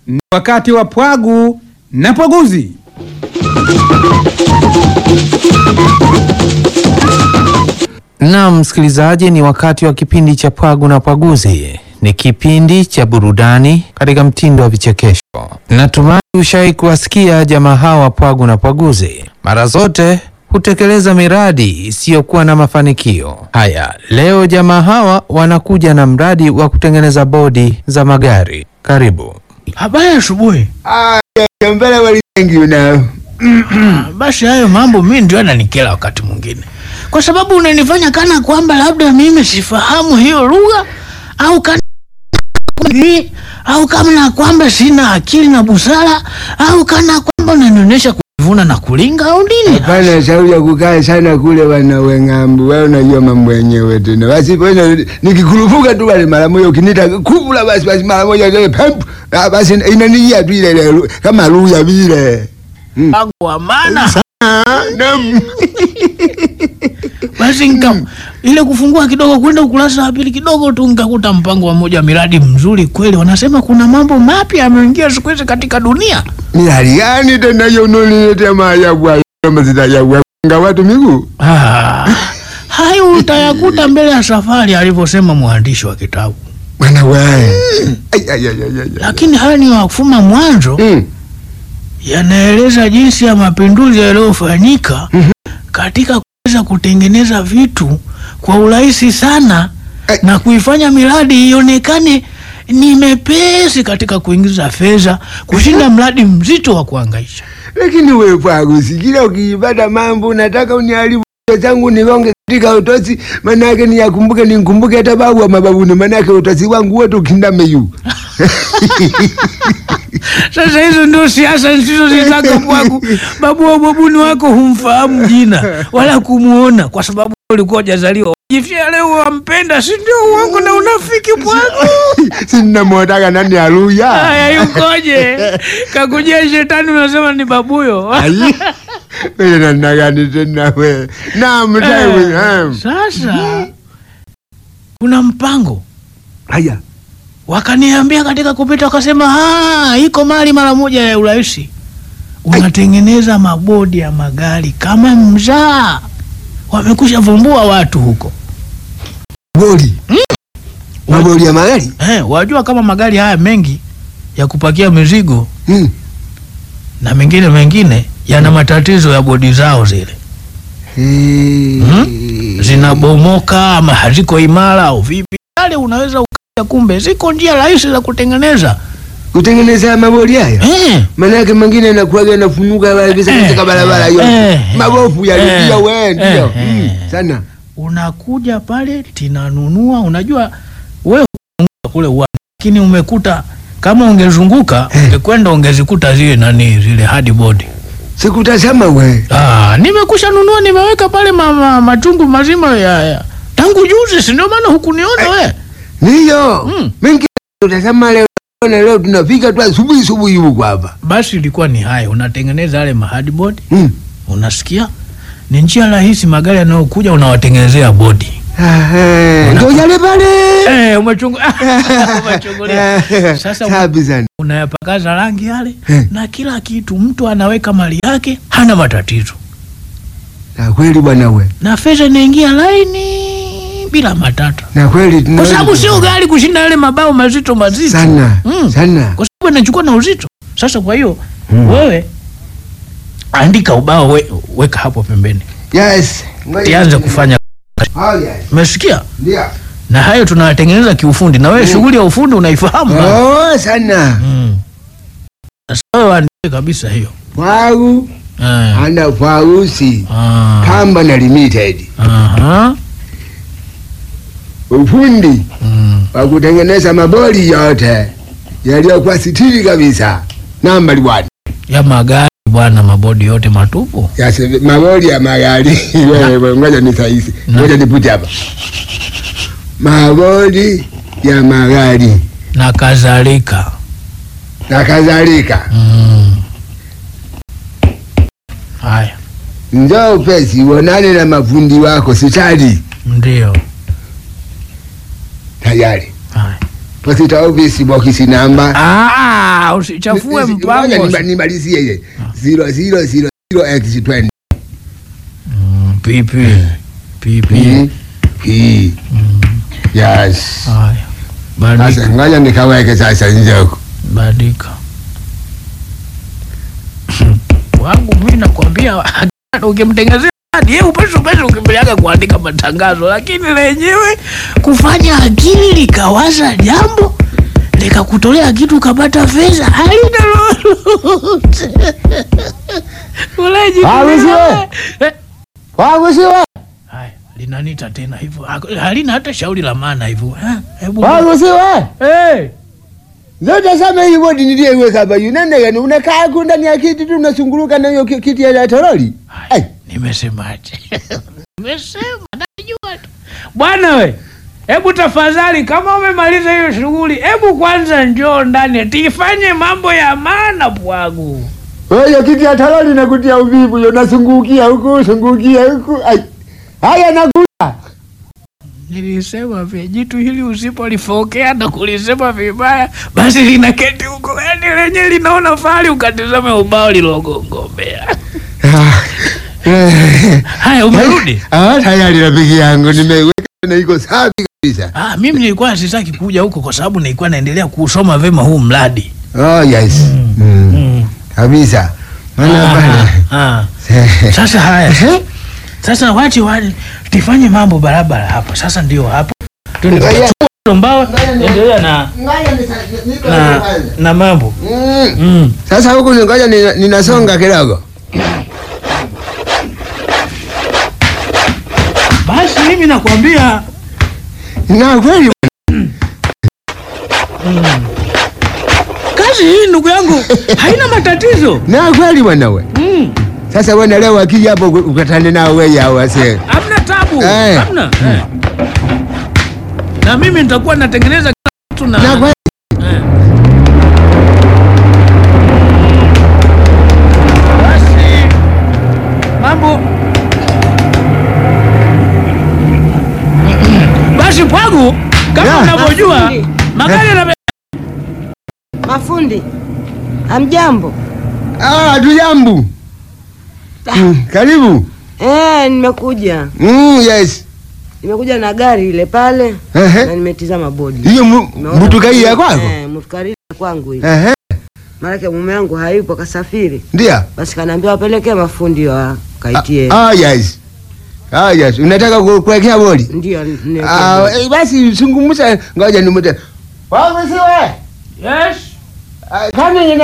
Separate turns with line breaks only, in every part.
Ni wakati wa Pwagu na Pwaguzi.
Naam, msikilizaji, ni wakati wa kipindi cha Pwagu na Pwaguzi. Ni kipindi cha burudani katika mtindo wa vichekesho. Natumai ushawahi kuwasikia jamaa hawa Pwagu na Pwaguzi. Mara zote hutekeleza miradi isiyokuwa na mafanikio. Haya, leo jamaa hawa wanakuja na mradi wa kutengeneza bodi za magari. Karibu.
Habari ya asubuhi.
mbele waliengi unao
Basi hayo mambo mimi ndio yananikera wakati mwingine, kwa sababu unanifanya kana kwamba labda mimi sifahamu hiyo lugha au kana au kama na kwamba sina akili na busara au kana kwamba unanionyesha kuvuna na kulinga au nini?
hapana shauri ya kukaa sana kule wanawe ng'ambu wewe unajua mambo yenyewe tena basi bwana nikikurupuka tu wale mara moja ukinita kubula basi basi mara moja ile pemp ah, basi inanijia tu ile ile kama luya vile
Mpango wa maana
Naam.
basi nika ile kufungua kidogo kwenda ukurasa wa pili kidogo tu nikakuta mpango wa moja miradi mzuri kweli. Wanasema kuna mambo mapya yameingia siku hizi katika dunia.
ni hali gani tena hiyo unoniletea maajabu hayo kama zitajabu nga watu miguu
Ah, hayo utayakuta mbele ya safari, alivyosema mwandishi wa kitabu.
bwana wewe Ai, ai, ai, ai, ai.
Lakini haya ni wafuma mwanzo,
Mm.
yanaeleza jinsi ya mapinduzi yaliyofanyika katika kuweza kutengeneza vitu kwa urahisi sana
Ai.
na kuifanya miradi ionekane ni mepesi katika kuingiza fedha kushinda mradi mzito wa kuhangaisha.
lakini wewe pwagu sikila ukiipata mambo unataka uniharibu kichwa changu nigonge katika utosi manake niyakumbuke ninkumbuke hata babu wa mababuni manake utosi wangu wote ukindame yu
Sasa hizo ndio siasa nisizozitaka kwangu. Babu wa babuni wako humfahamu jina wala kumuona, kwa sababu ulikuwa hujazaliwa. Jifia leo wampenda, si ndio? Uongo na unafiki bwangu.
sinamwotaka nani aluya
Haya, yukoje? Kakujia shetani, unasema ni babuyo.
Ai, wewe namna gani tena we naam
Eh,
taiwe naam.
Sasa kuna mpango
haya
wakaniambia katika kupita, wakasema "Ah, iko mali mara moja ya urahisi, unatengeneza mabodi ya magari kama mzaa. Wamekusha vumbua watu huko
boli maboli ya magari
eh, wajua kama magari haya mengi ya kupakia mizigo
Hmm.
na mengine mengine yana matatizo ya bodi zao zile
Eh.
zinabomoka ama haziko imara au vipi, yale unaweza ukaja, kumbe ziko njia rahisi za kutengeneza
kutengeneza maboli haya
eh.
manake mengine yanakuwaga yanafunuka kabisa
Eh,
katika barabara
eh,
yote
eh,
mabofu
eh,
yaliyo we ndio
eh,
Mm,
eh.
sana
unakuja pale tinanunua, unajua wewe unazunguka kule uwanja, lakini umekuta kama ungezunguka ungekwenda ungezikuta zile nani zile hardboard.
sikutazama we
Ah, nimekusha nunua nimeweka pale ma, ma, machungu mazima ya, ya. tangu juzi, si ndio maana hukuniona we.
ndiyo
Mm.
mengi tutazama leo na leo tunafika tu asubuhi asubuhi huku hapa
Basi ilikuwa ni haya, unatengeneza yale ma hardboard,
Mm.
unasikia ni njia rahisi, magari yanayokuja unawatengenezea bodi
Aha, ndio yale pale
eh, umechungu umechungulia. Sasa
safi sana
unayapakaza rangi yale
Eh.
na kila kitu, mtu anaweka mali yake, hana matatizo,
na kweli bwana we
na fedha inaingia laini bila matata,
na kweli
kwa
tunaweza
sababu sio
kufanya.
gari kushinda yale mabao mazito mazito
sana
Mm.
sana
kwa sababu inachukua na uzito. Sasa kwa hiyo wewe andika ubao we, weka hapo pembeni,
yes
tianze kufanya.
oh, yes.
Umesikia?
ndio
Na hayo tunayatengeneza kiufundi, na wewe shughuli ya ufundi unaifahamu bana.
oh sana
Mm. Sasa wewe andike kabisa hiyo
Pwagu
eh.
ana Pwagusi
Ah.
Kamba Limited
Aha.
ufundi
Mm.
wa kutengeneza maboli yote yaliyokuwa sitiri kabisa nambari one
ya magari bwana, mabodi yote matupu.
ya se- maboli ya magari wewe ngoja ni sahihi
Na.
ngoja nipute hapa maboli ya magari
na kadhalika.
na kadhalika
Mm. Haya,
njoo upesi uonane na mafundi wako sitari
ndio
tayari
haya.
Posita office box namba.
Ah, usichafue
Ngoja
mpango.
niba- nimalizie ile. 0000 x20.
Pipi. Pipi.
P P. Yes.
Haya.
Sasa
Badika.
ngoja nikaweke sasa nje huko.
Badika. Wangu mimi nakwambia ukimtengezea hadi yeye upesi upesi ukimbiliaga kuandika matangazo, lakini lenyewe kufanya akili likawaza jambo likakutolea kitu ukapata fedha halina lolote. Uleji
Ah, wewe.
Eh,
Wangu siwe.
Haya, linanita tena hivyo, Hak- halina hata shauri la maana hivyo. Eh, Hebu
Wangu siwe.
Eh,
Zote sema hii bodi niliyeweka hapa yu nende gani unakaa huko ndani ya kiti tu unasunguluka na hiyo ki- kiti ya toroli. Ai.
nimesemaje? Nimesema najua tu bwana we. Hebu tafadhali, kama umemaliza hiyo shughuli, hebu kwanza njoo ndani tifanye mambo ya maana bwangu.
Wewe kiti ya toroli nakutia uvivu yo nasungukia huku sungukia huku. Ai. Haya nakuja.
Nilisema vya jitu hili usipolifokea na kulisema vibaya, basi linaketi huko, yani lenye linaona fahari ukatizame ubao lilogongombea. Haya, umerudi?
Ah, tayari rafiki yangu nimeiweka na iko safi kabisa.
Ah, mimi nilikuwa sitaki kuja huko kwa sababu nilikuwa naendelea kusoma vema huu mradi.
Oh yes. Mm.
Mm.
Kabisa. Maana
Ah,
bana.
ah. Sasa haya, sasa wache wache tifanye mambo barabara hapa. Sasa ndio hapo
Ngoja.
mbao, endelea na na, na mambo
Mm.
mm.
Sasa huku ngoja nina- ninasonga kidogo.
Basi mimi nakwambia
Na kweli
kazi hii ndugu yangu haina matatizo
na kweli bwana we.
mm.
Sasa bwana leo akija hapo ukatane nao wewe hao wase.
Hamna tabu,
Eh.
hamna eh. Na mimi nitakuwa natengeneza kila kitu na,
Na kweli
Eh. Basi mambo basi pwagu kama
Ya.
unavyojua
Mafundi.
magari yana
Mafundi, hamjambo?
Ah, tujambu. Mm, karibu.
Eh, nimekuja
Mm, yes.
nimekuja na gari ile pale
Ehe.
na nimetizama bodi.
Hiyo mu-
Nimeona
mutukai ya
kwamba-
kwako?
Eh, mutukari ya kwangu hii.
Ehe.
Maanake mume wangu hayupo kasafiri,
Ndio.
basi kanaambia wapelekee mafundi wa kaitie.
Ah, ah, yes. Ah, yes. Unataka ku- kuwekea bodi?
Ndio niwekee
Ah,
bodi.
eh, basi zungumza ngoja nimute. Wangu siwe.
Yes.
Ah, Kani ina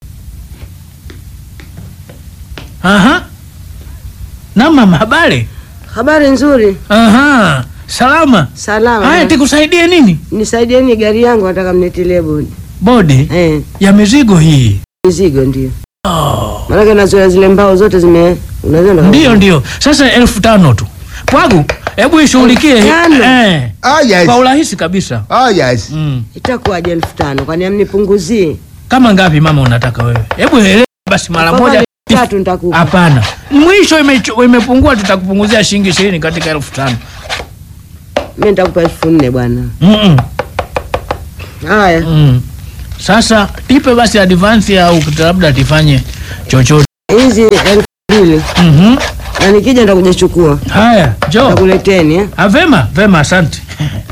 Aha. Na mama habari?
Habari nzuri,
Aha. Salama.
salama.
Haya tikusaidie nini?
Nisaidieni gari yangu, nataka mnitilie bodi.
Bodi
Eh,
ya mizigo hii.
mizigo ndio.
Oh.
Maanake nazoea zile mbao zote zime unaziona.
Ndio ndio. Sasa elfu tano tu. Pwagu, hebu ishughulikie.
Elfu tano?
Eh.
Ah, yes.
Kwa urahisi kabisa.
Ah, yes.
Mm.
Itakuwaje elfu tano? Kwani amnipunguzie?
Kama ngapi mama unataka wewe? Hebu elewa basi mara
Kwa
moja.
mali tatu nitakupa.
Hapana. Mwisho imecho- imepungua tutakupunguzia shilingi ishirini katika elfu tano.
Mimi nitakupa elfu nne bwana.
Mm
Haya.
mm. Sasa tipe basi advance au labda tifanye chochote.
hizi elfu mbili
Mhm.
na nikija nitakuja chukua
Haya, njoo.
nitakuleteni eh?
Ah, vema, vema, asante.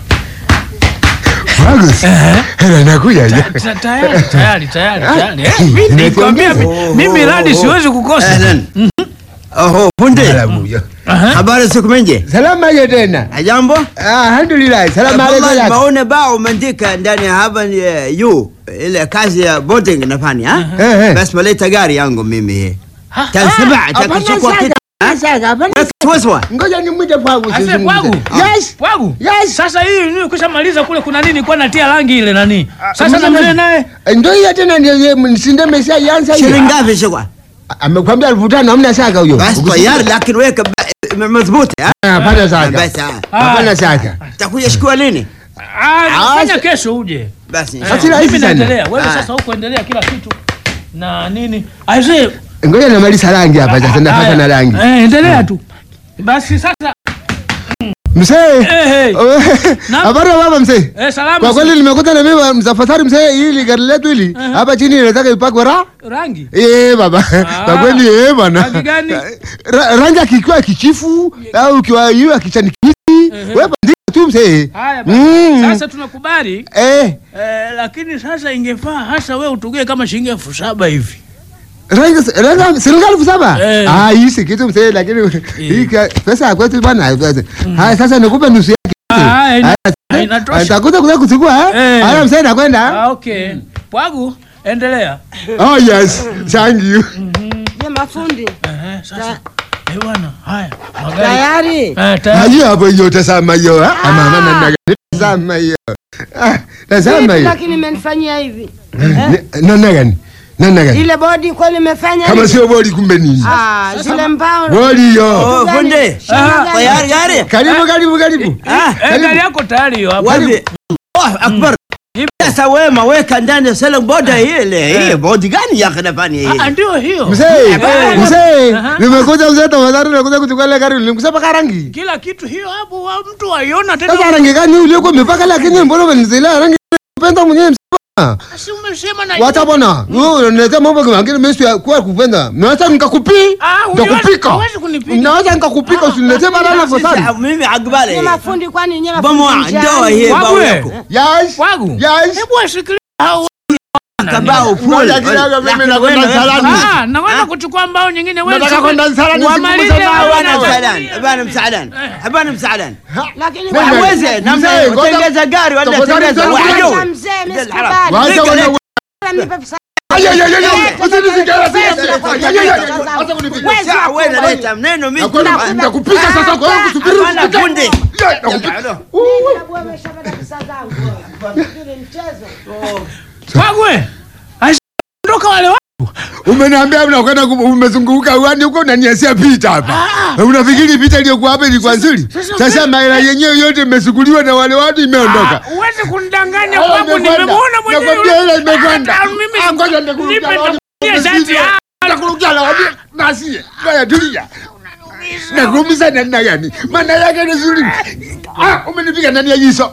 Wangu. Hela nakuja.
Ta- Tayari, tayari, tayari, tayari. Eh, mimi nilikwambia mi- mimi radi siwezi kukosa.
Ahlan. Oho, punde.
Salamu.
Aha.
Habari siku menje.
Salama je tena?
Ajambo?
Ah, Alhamdulillah. Salamu
Kama
alaykum.
nimeona bao umeandika ndani ya hapa ni eh, yu ile kazi ya boarding nafanya ha?
Eh, eh.
Basi maleta gari yangu mimi.
Ha,
Tan saba
Hapana
takuchukua
saka.
kitu.
Saka, hapana.
Waswa.
Ngoja nimwite Pwagu.
Ase
tuzungumze.
pwagu.
Yes.
Pwagu.
Yes.
Sasa hii ni kushamaliza kule kuna nini kwa natia rangi ile nani? Sasa na
mzee-
mzee naye
Ndio hiyo tena ndio yeye msinde mesia yansa hiyo.
Shilingi ngapi shikwa?
Amekwambia elfu tano hamna saka huyo.
Basi tayari lakini weka ba- madhubuti ha?
Ah, Hapana saka.
Basi ha.
Hapana saka.
Takuja shikua lini?
ah, fanya
sa-
kesho uje.
Basi.
Eh,
Basi rahisi
mimi
sana.
naendelea. Wewe
Ah.
sasa huko endelea kila kitu. Na nini? Aise,
Ngoja namaliza rangi hapa sasa napata na rangi.
Eh, endelea tu. Basi sasa
Mzee.
Eh, eh. Naam.
Habari ya baba mzee.
Eh, salama.
Kwa kweli nimekuta na mimi msafari mzee, hili gari letu hili hapa chini inataka ipakwe ra
rangi.
Eh baba. Kwa kweli eh bwana.
Rangi gani?
Ra- Rangi akikiwa kichifu au kiwa hiyo ya kichani kibichi. Wewe bandika tu mzee.
Haya basi.
Mm.
Sasa tunakubali
Eh,
eh, lakini sasa ingefaa hasa wewe utugee kama shilingi elfu saba hivi.
rangi rangi serikali elfu saba.
Eh.
Ah, hii si kitu mzee lakini hii ka- pesa ya kwetu bwana. Haya sasa nikupe nusu yake.
Ah, ina-
Haya,
inatosha.
Nitakuja kuja kuchukua eh.
Eh.
Haya mzee nakwenda.
Ah, okay. Pwagu, endelea.
Oh yes. Thank you.
Je, mafundi
Eh, sasa. Eh bwana, haya. Magari.
tayari?
Eh, tayari.
Hayo hapo hiyo tazama hiyo. Ah, mama na naga. Tazama hiyo. Ah, tazama
Vipi
hiyo.
lakini imenifanyia hivi
Nana gani? Nana gani?
ile bodi kweli imefanya
Kama
hivi?
sio bodi kumbe nini?
Ah, zile mbao
Bodi hiyo.
Oh,
Gani?
funde.
Shamba gani?
Tayari gari.
Karibu karibu karibu.
Ah,
Eh, gari yako tayari hiyo hapo.
wapi? Oh, akbar. Sasa wewe maweka ndani ya sela boda ile. Hii bodi gani ya kanafani hii?
Ah, ndio hiyo.
Mzee, mzee,
Aha.
nimekuja mzee tafadhali nakuja kuchukua ile gari nilimkusema karangi.
Kila kitu hiyo hapo wa mtu aiona tena.
Sasa rangi gani uliokuwa umepaka lakini mbona umenizilea rangi kupenda mwenyewe msema?
Si umesema na
Wacha bwana. Wewe unaletea mambo mengine mimi si kwa kupenda. Naweza nikakupi.
Ah, huwezi-
Nikakupika.
huwezi kunipiga.
Naweza nikakupika usiniletee balala fasari.
Sasa mimi akbali.
Ni mafundi kwani nyewe
Bomoa
mafundi
ndoa
njiani?
hii
Wabu
bao
we.
yako.
Yes.
Pwagu.
Yes.
Hebu asikilie hao.
Kabao full.
Ngoja kidogo mimi nakwenda salani.
Ah, nakwenda kuchukua mbao nyingine wewe.
Nataka kwenda msalani,
Wamalize
sikumbuka
hao
bana,
Habana
wana-
msaadan. Habana msaadan. Habana msaadan.
Lakini
Wewe,
kwa-
Hawezi namna
Mzee, ngoja-
utengeza gari wala
tafadhali
tengeza
tena
Wacha
wajo.
mzee, mimi
Ndio
sikubali.
haram.
Wacha
Leka,
wana
leka.
Nipe pesa.
Ay ay ay ay.
Eh,
Usinifikira
pesa
sasa.
zako,
Ay ay ay.
pesa zako.
Acha kunipiga.
Wezi
Sasa
wako
wewe
bwana.
naleta mneno mimi.
Nakwenda nitakupiga sasa kwa hiyo kusubiri.
Hapana
usipike.
fundi.
Yeah, nakupiga.
Mimi na bwana nimeshapata pesa zangu. Fikiri mchezo.
Pwagu we. Ondoka wale watu.
Umeniambia unakwenda ku- umezunguka uani huko unaniasia picha hapa. Unafikiri picha iliyokuwa hapa ilikuwa nzuri?
sasa
Sasa maela yenyewe yote imesukuliwa na wale watu imeondoka.
Ah, Uweze kunidanganya
Haya,
kwangu
imekwenda.
nimemuona mwenyewe.
Nakwambia ile imekwenda.
Ah, mimi
Ah, ngoja nikurukia
nipe
lawani.
nitakupigia shati. Ah,
Nakurukia lawani. Nasie. Ngoja tulia. Nakuumiza namna gani? Maana yake ni nzuri. Ah, umenipiga ndani ya jiso.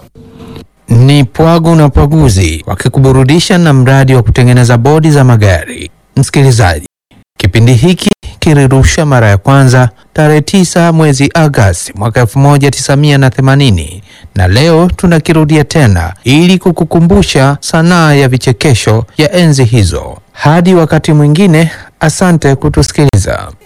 Ni Pwagu na Pwaguzi wakikuburudisha na mradi wa kutengeneza bodi za magari. Msikilizaji, kipindi hiki kilirusha mara ya kwanza tarehe 9 mwezi Agosti mwaka 1980 na leo tunakirudia tena ili kukukumbusha sanaa ya vichekesho ya enzi hizo. Hadi wakati mwingine, asante kutusikiliza.